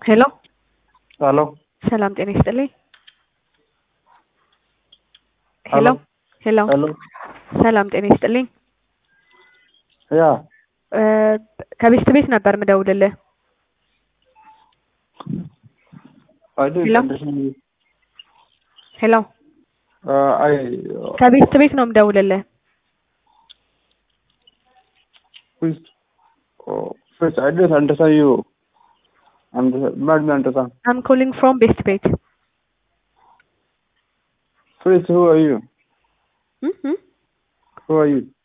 ሄሎ ሄሎ ሰላም ጤና ይስጥልኝ። ሄሎ ሄሎ ሄሎ ሰላም ጤና ይስጥልኝ። ያ እ ከቤስት ቤት ነበር ምደውልልህ። I didn't Hello? understand you. ሄሎ Uh, I ከቤስት ቤት ነው ምደውልልህ። please, oh, please, I didn't understand you. And let me understand. አም ኮሊንግ ፍሮም ቤስት ቤት Please, who are you? እም እም Who are you?